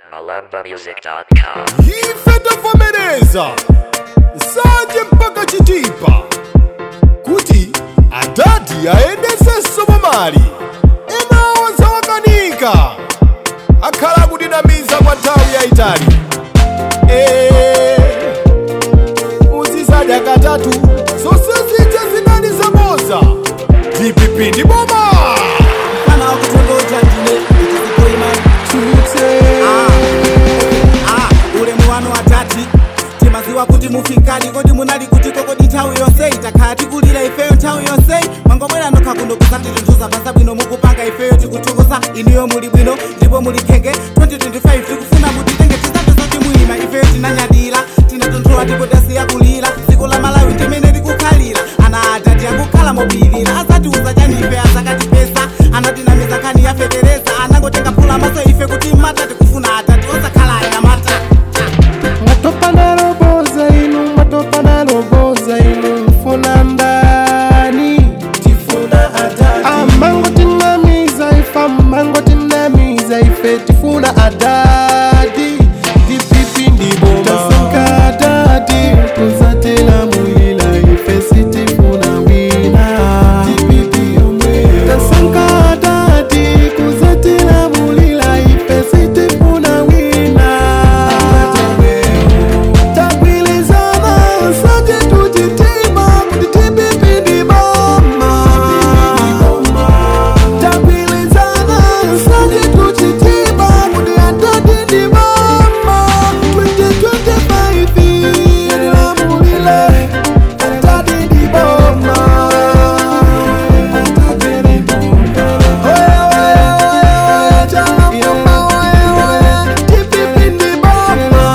malambamusic.com. ife tavomereza sanje mpaka chitipa kuti adadi ayendese somomali enawo zawakanika akhala kutinamiza kwa nthawi yayitali Eh, uzisadya katatu zonse zija zinali zamoza dpp ndi boma kana wakutongoja ndine ndikuima chute ulemu wanu watati timaziwa kuti mufikali kodi munali kuti kokodi nthawi yonseyi takhala tikulira ifeyo nthawi yonseyi mwangobwera nokha kuno kusatitunthuza pasa bwino mukupanga ifeyo tikuthokoza inuyo muli bwino ndipo muli khenge 2025 tikufuna mutitenge tisapeza timuyima ifeyo tinanyadira tinatonthola ndipo tasiya kulira dziko la malawi ndimene tikukhalira ana atati akukhala mobilira asatiuza chani ife azakatipesa anatinamiza nkhani yafetereza anangotenga phula maso ife kuti mata tikufuna atati osakhala anyamata Matopa na roboza inu, matopa na roboza inu, mfuna ndani tifuna adadi. Amango tinamiza ifa, mango tinamiza ife tifuna adadi. Dipipi ndi boma. Tasaka adadi, kuzatela mwila ife sitifuna wina. Dipipi omwe. Tasaka adadi, kuzatela mwila ife sitifuna wina. Tagwilizana sote tujitima kuti tipipindi boma Tagwilizana sote tujitima kuti atotindi boma 2025 ilamulile atotindi boma Oye, oye, oye, chala mama, oye, oye, tipipindi boma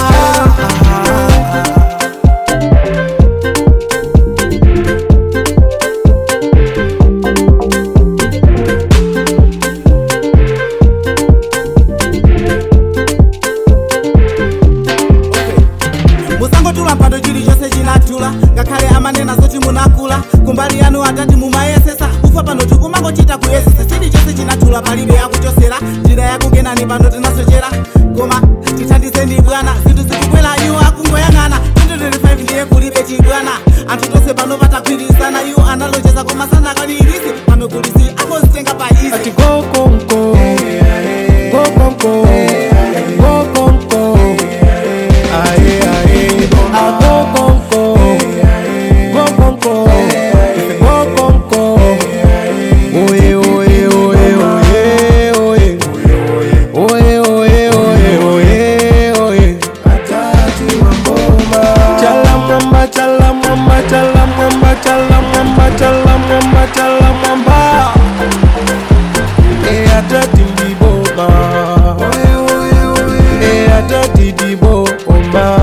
musangotula mpando chilichonse chinatula ngakhale amanena zoti munakula kumbali yanu atati mumayesesa kufa pano tikumangochita kuyesesa chilichonse chinatula palibe yakuchosera njira yakukenani pano tinasochera koma tithandizeni bwana zinthu zikubwera iwo akungoyang'ana 2025 ndiye kulibe chibwana anthu tonse pano patagwirizana iwo analonjeza koma sanakanirisi pano kulisi akozitenga pa izi ati go konko go konko go konko aye aye a go konko go konko go konko oye oye oye oye oye oye oye oye oye oye atati mamboma chala mwamba chala mwamba chala mwamba chala mwamba chala mwamba chala mwamba atati ndiboma atati ndiboma